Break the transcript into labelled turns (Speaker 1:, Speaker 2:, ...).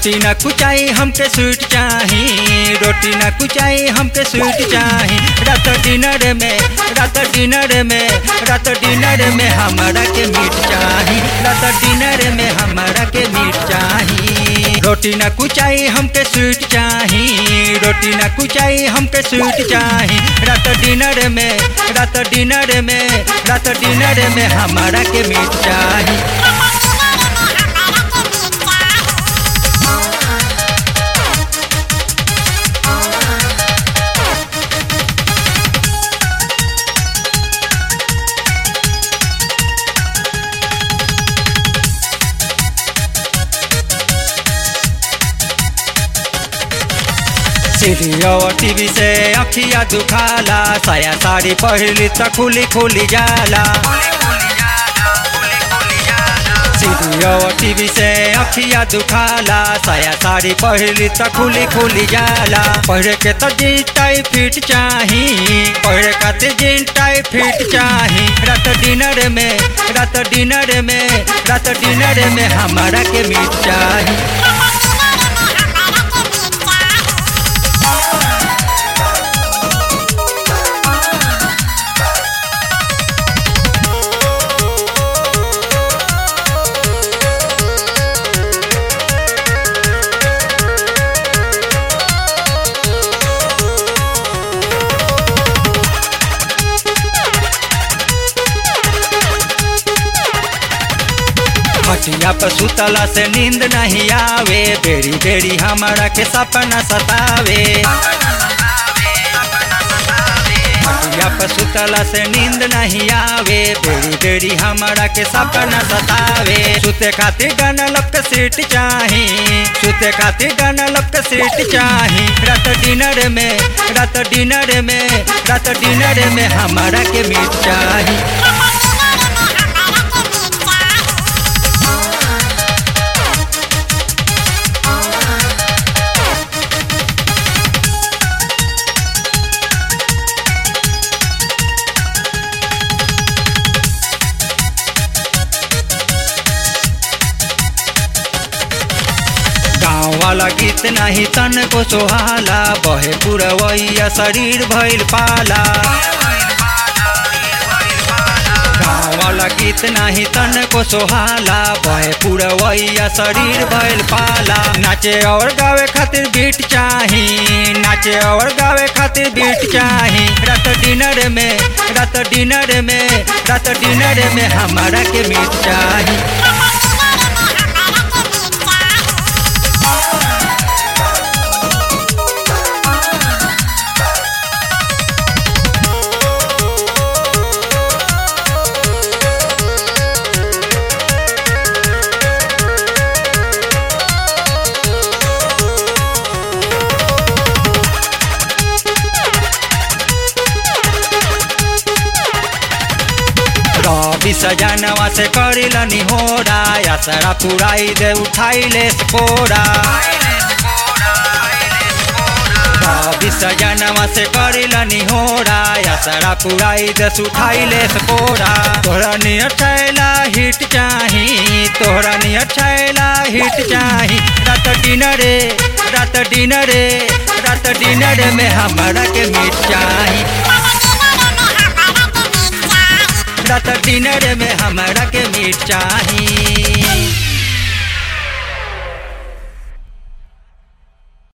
Speaker 1: रोटी ना कुचाई हमके स्वीट चाही रोटी ना कुचाई हमके स्वीट चाही रात डिनर में रात डिनर में रात डिनर में हमारा के मीट चाही रात डिनर में हमारा के मीट चाही रोटी ना कुचाई हमके स्वीट चाही रोटी ना कुचाई हमके स्वीट चाही रात डिनर में रात डिनर में रात डिनर में हमारा के मीट चाही सीढ़ियों टीवी से अखिया दुखाला साया साड़ी पहली तो खुली खुली जाला सीढ़ियों टीवी से अखिया दुखाला साया साड़ी पहली तो खुली खुली जाला पहले के तो जीन टाई फिट चाही पहले खातिर जीन टाई फिट चाही रात डिनर में रात डिनर में रात डिनर में हमारा के मीट चाही खटिया पर सुतला से नींद नहीं आवे बेरी बेरी हमारा के सपना सतावे खटिया पर सुतला से नींद नहीं आवे बेरी बेरी हमारा के सपना सतावे सुते खातिर गाना लब के सीट चाही सुते खातिर गाना लब के सीट चाही रात डिनर में रात डिनर में रात डिनर में हमारा के मीट चाही गाँव वाला गीत नहीं तन को सोहाला बहे पुरवैया शरीर भइल पाला गाँव वाला गीत नहीं तन को सोहाला बहे पुरवैया शरीर भइल पाला नाचे और गावे खातिर बीट चाही नाचे और गावे खातिर बीट चाही रात डिनर में रात डिनर में रात डिनर में हमारा के मीट चाही रवि सजनवा से करिलनी होरा यासरा पुराई दे उठाई ले कोरा रवि सजनवा से करिलनी होरा यासरा पुराई दे उठाई ले कोरा तोहरा नियर छैला हिट चाही तोहरा नियर छैला हिट चाही रात डिनरे रात डिनरे रात डिनर में हमारा के मीट चाही रात डिनर में हमारा के मीट चाही